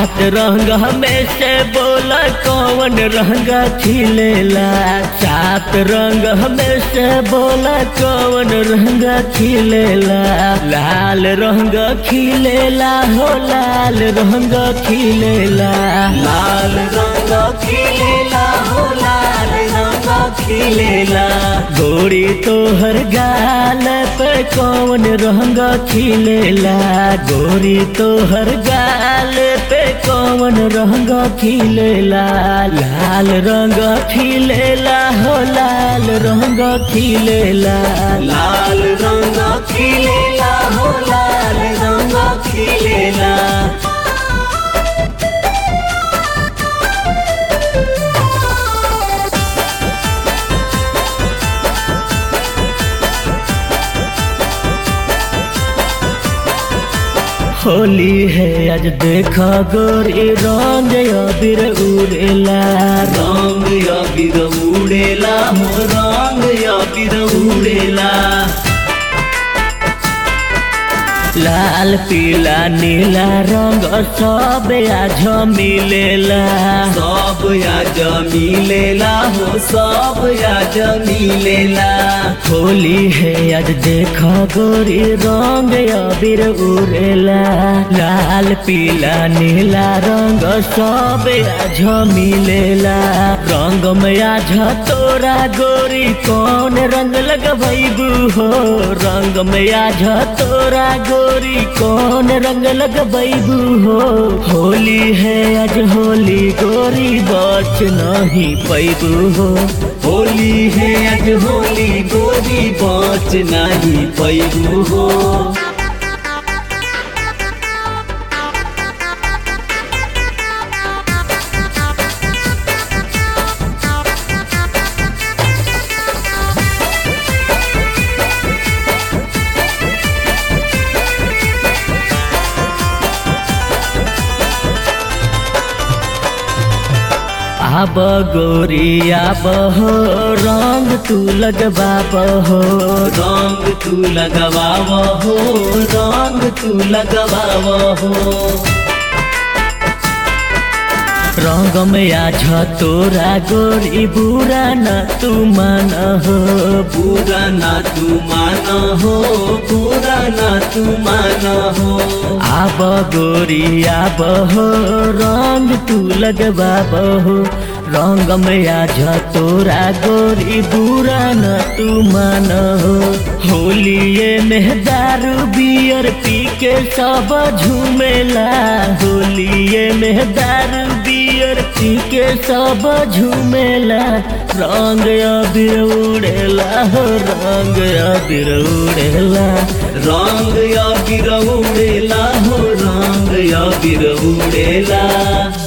सात रंग में से बोला कौन रंग खिलेला सात रंग में से बोला कौन रंग खिलेला लाल रंग खिलेला हो लाल रंग खिलेला लाल रंग खिलेला हो लाल रंग खिलेला गोरी तोहर गाल पे कौन रंग खिलेला गोरी तोहर गाल पे कौन रंग खिलेला लाल रंग खिलेला हो लाल रंग खिलेला लाल रंग खिलेला हो लाल रंग खिलेला होली है आज देखा गोरी रंग अबीर उड़ेला रंग अबीर उड़ेला हो रंग अबीर उड़ेला लाल पीला नीला रंग सब आज मिलेला सब आज मिलेला हो सब आज मिलेला होली है आज देखा गोरी रंग अबीर उड़ेला लाल पीला नीला रंग सब आज मिलेला रंग में आज तोरा गोरी कौन रंग लगबू हो रंग में आज तोरा गोरी कौन रंग लगबू हो होली है आज होली गोरी बच नहीं पैबू हो होली है आज होली गोरी बच नहीं पैबू हो आब गोरी आब हो रंग तू लगवाब हो रंग तू लगवाब हो रंग तू लगवाब हो रंग में आज तोरा गोरी बुरा न तू मान हो बुरा न तू मान हो बुरा न तू मान हो आब गोरी आब हो रंग तू लगवाब हो रंग में आज तोरा गोरी बुरा न तू मान हो होलिए में दारू बियर पी के सब झूमेला होलिए में दारू बियर पी के सब झूमेला रंग अबीर उड़ेला हो रंग अबीर उड़ेला रंग अबीर उड़ेला हो रंग अबीर उड़ेला